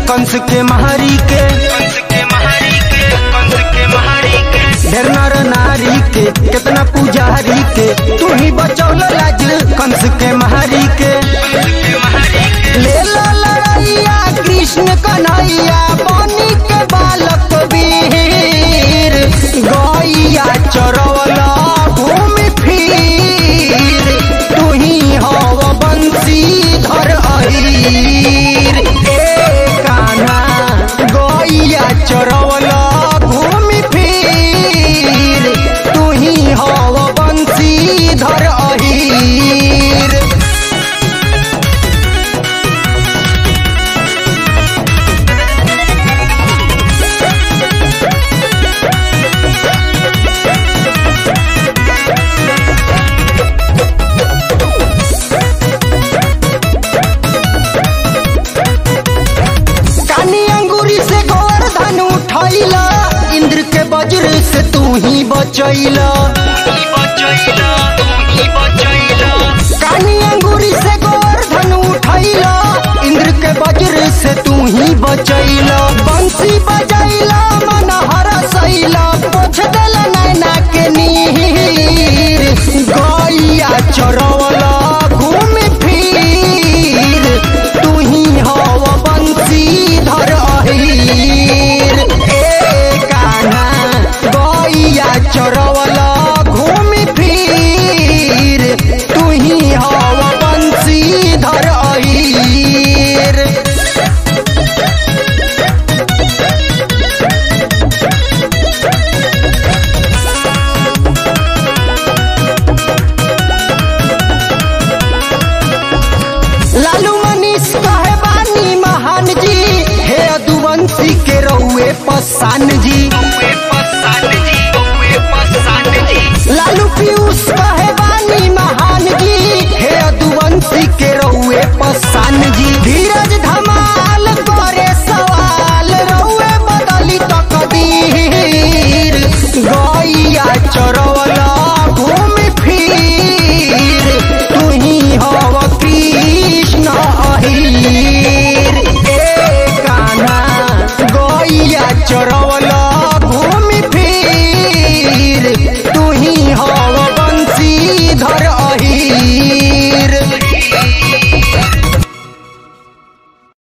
कंस के महारी के ढेर नर नारी के कितना पुजारी के तू ही बचौल लाज कंस के महारी के ले लो लड़ैया कृष्ण कन्हैया बनी के बालक वीर गैया चरवला घूमि फिर तू ही हव बंसी धर अहीर ए कान्हा गैया चरवला घूमि फिर तू ही हव बंसी धर अहीर कानी अंगूरी से गोवर्धन उठैला इंद्र के वज्र से तू ही बचैला कानी अंगूरी से गोवर्धन उठैला इंद्र के वज्र से तू ही बचैला बंसी बजैला मन हरसैला पोछ देला नैना के नीर गैया चरवला घूम फिर तू ही हव बंसी धर अहीर ए कान्हा गैया चरवला घूम फिर तू ही हव बंसी धर अहीर लालू मनीष कहे बानी महान जी हे अदुवंशी के रहुए पसान जी